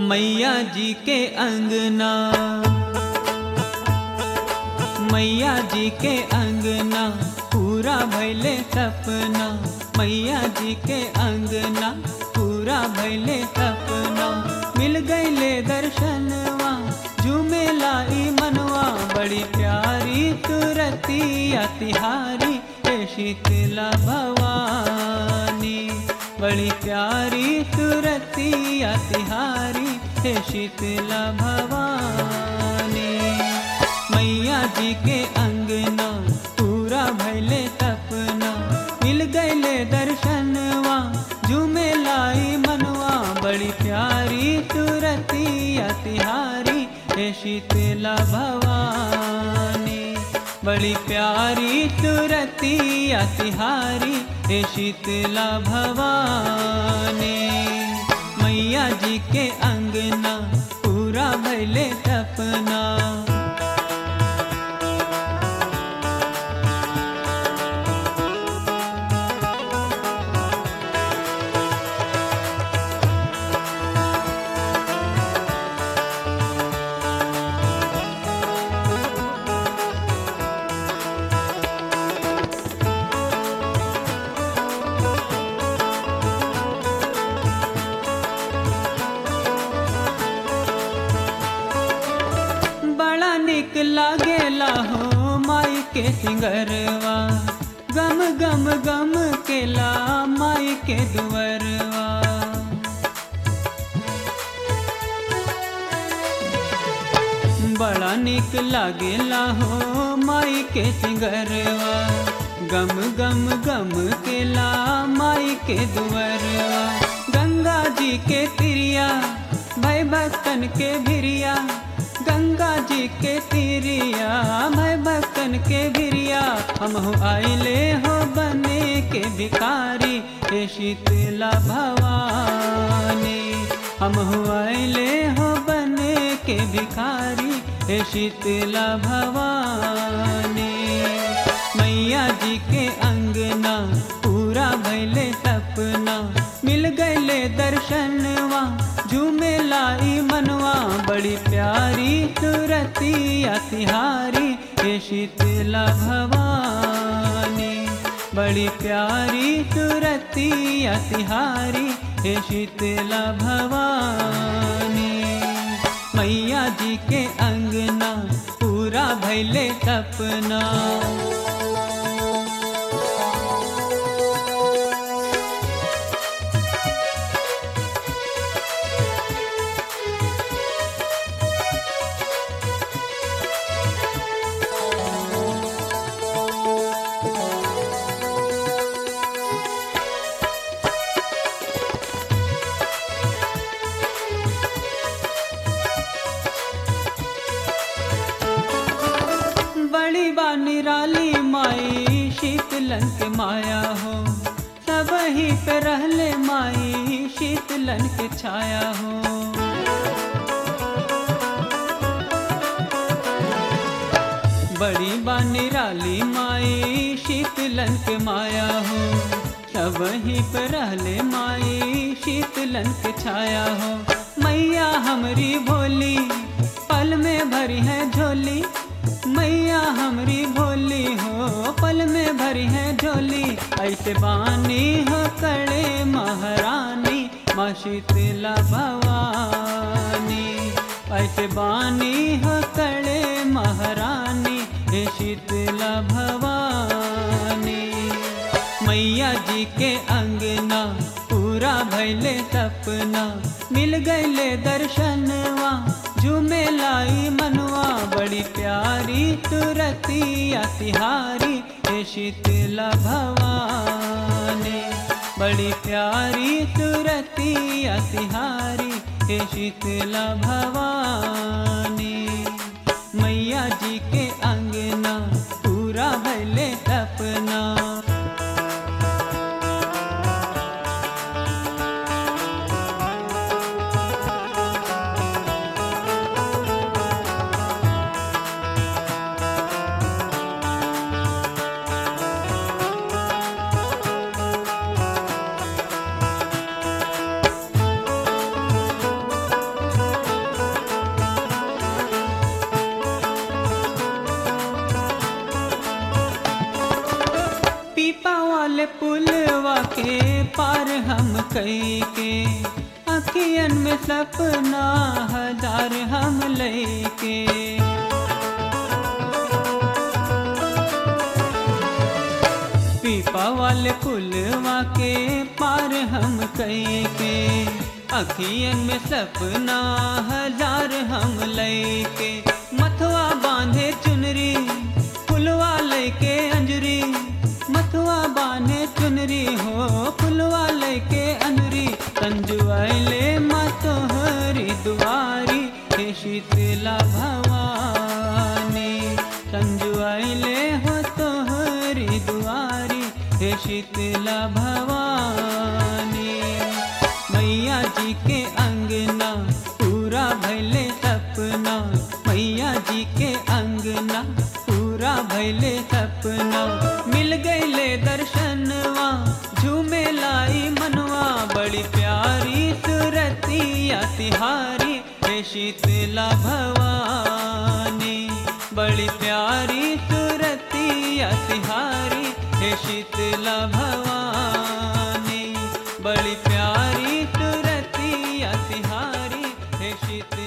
मैया जी के अंगना मैया जी के अंगना पूरा भैले सपना मैया जी के अंगना पूरा भैले सपना मिल गईले दर्शनवा झूमे लाई मनवा बड़ी प्यारी तुरतिया तिहारी हे शीतला भवानी बड़ी प्यारी तुरतिया तिहारी हे शीतला भवानी मैया जी के अंगना पूरा भैले सपना मिल गईले दर्शनवा झूमे लाई मनवा बड़ी प्यारी तुरतिया तिहारी हे शीतला भवानी बड़ी प्यारी तुरतिया तिहारी हे शीतला भवानी मैया जी के अंगना पूरा भैले सपना बड़ा निक लागेला हो माई के सिंगरवा गम गम गम केला माई के दुवरवा बड़ा निक लागेला हो माई के सिंगरवा गम गम गम केला माई के दुवरवा गंगा जी के तिरिया भय भक्तन के भिरिया गंगा जी के तिरिया भय भक्तन के भिरिया हम हो आइले हो बने के भिखारी हे शीतला भवानी हम हो आइले हो बने के भिखारी हे शीतला भवानी मैया जी के अंगना पूरा भैले सपना मिल गईले दर्शनवा झूमे लाई मनवा बड़ी प्यारी तुरतिया तिहारी हे शीतला भवानी बड़ी प्यारी तुरतिया तिहारी हे शीतला भवानी मैया जी के अंगना पूरा भैले सपना बड़ी बा निराली माई शीतलन के माया हो सब ही पे रहले माई शीतलन के छाया हो बड़ी बा निराली माई शीतलन के माया हो सब ही पे रहले माई शीतलन के छाया हो मैया हमरी भोली पल में भरी है झोली मैया हमरी भोली हो पल में भरी है झोली ऐसे बानी हो कड़े महारानी माँ शीतला भवानी ऐसे बानी हो कड़े महारानी हे शीतला भवानी मैया जी के अंगना पूरा भैले सपना मिल गईले दर्शनवा झूमे लाई मनवा बड़ी प्यारी तुरतिया तिहारी हे शीतला भवानी बड़ी प्यारी तुरतिया तिहारी हे शीतला भवानी मैया जी के अंगना पूरा भले सपना पार हम कई के अखियन में सपना हजार हम लेके पीपा वाले पुलवा के पार हम कई के अखियन में सपना हजार हम लेके मथुआ बांधे चुनरी फुलवा लेके अंजरी मथुआ बांधे चुनरी हो फुलवा लेके अंजरी संजुआले मतोहरी दुआरी हे शीतला भवानी संजुआले हो तोहरी दुआरी हे शीतला भवानी मैया जी के अंगना पूरा भैले सपना मैया जी के अंगना पूरा भैले सपना मिल गईले दर्शनवा झूमे लाई मनवा बड़ी प्यारी सुरतिया तिहारी हे शीतला भवानी बड़ी प्यारी सुरतिया तिहारी हे शीतला भवानी बड़ी प्यारी सुरतिया तिहारी हे शीतला